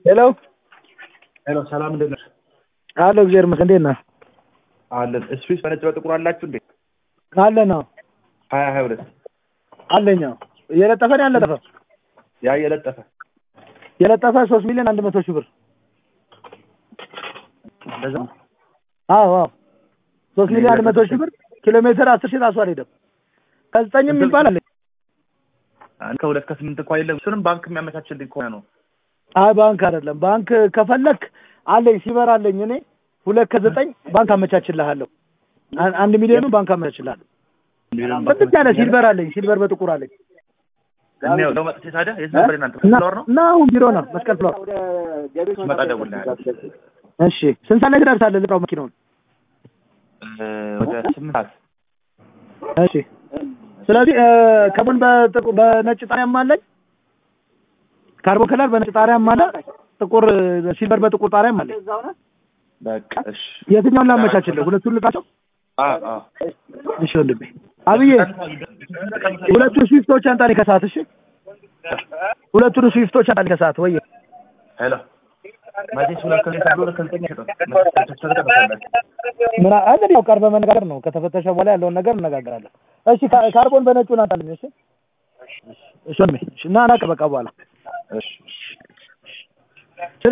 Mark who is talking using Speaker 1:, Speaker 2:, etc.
Speaker 1: ሄሎ
Speaker 2: ሄሎ፣ ሰላም እንዴት ነህ?
Speaker 1: አሎ፣ እግዚአብሔር ይመስገን። እንዴት ነህ?
Speaker 2: አለን። ስዊስ በነጭ በጥቁር አላችሁ እንዴ?
Speaker 1: አለ ነው
Speaker 2: ሀያ ሀያ ሁለት
Speaker 1: አለኝ። አዎ። የለጠፈ ነው ያለጠፈ
Speaker 2: ያ የለጠፈ
Speaker 1: የለጠፈ ሶስት ሚሊዮን አንድ መቶ ሺህ ብር
Speaker 2: እንደዛ
Speaker 1: አዎ አዎ ሶስት ሚሊዮን አንድ መቶ ሺህ ብር ኪሎ ሜትር አስር ሺህ ራሱ አልሄደም። ከዘጠኝም ይባል አለኝ።
Speaker 2: ከሁለት ከስምንት እንኳ የለም። እሱንም ባንክ የሚያመቻችልኝ ከሆነ ነው።
Speaker 1: አይ ባንክ አይደለም። ባንክ ከፈለክ አለኝ ሲበር አለኝ እኔ ሁለት ከዘጠኝ ባንክ አመቻችልሃለሁ። አን- አንድ ሚሊዮኑ ባንክ አመቻችልሃለሁ። ጥቅት ያለ ሲልቨር አለኝ ሲልቨር በጥቁር አለኝ
Speaker 2: እኔው ነው መጥቼ ታዲያ የት ነበር እናንተ
Speaker 1: እና
Speaker 2: ፍሎር ነው?
Speaker 1: እና አሁን ቢሮ ነው መስቀል ፍሎር።
Speaker 2: ስመጣ እደውልልሃለሁ።
Speaker 1: እሺ ስንት ሰዓት ላይ ትደርሳለህ? ልጥራው መኪናውን።
Speaker 2: እ፣ ወደ ስምንት ሰዓት
Speaker 1: እሺ ስለዚህ እ፣ ከቡን በጥቁ- በነጭ ጣሪያም አለኝ ካርቦን ከለር በነጭ ጣሪያም አለ ጥቁር እ፣ ሲልቨር በጥቁር ጣሪያም አለኝ።
Speaker 2: በቃ እሺ።
Speaker 1: የትኛውን ላመቻችልህ? ሁለቱን ልጣቸው?
Speaker 2: አ አ
Speaker 1: እሺ ወንድሜ አብዬ ሁለቱን ስዊፍቶች አንጣልኝ ከሰዓት። እሺ ሁለቱን ስዊፍቶች አንጣልኝ ከሰዓት ወይ
Speaker 2: ሄሎ መቼስ ሁለት ከዘጠኝ ተብሎ ሁለት ከዘጠኝ አይሸጥም። መቼስ ተጠቀምታለህ።
Speaker 1: ምን እንግዲህ ያው ቀርበህ መነጋገር ነው። ከተፈተሸ በኋላ ያለውን ነገር እነጋገራለን። እሺ ካ- ካርቦን በነጩን አንጣልኝ። እሺ እሺ ወንድሜ እሺ እና ናቀ በቃ በኋላ
Speaker 2: እሺ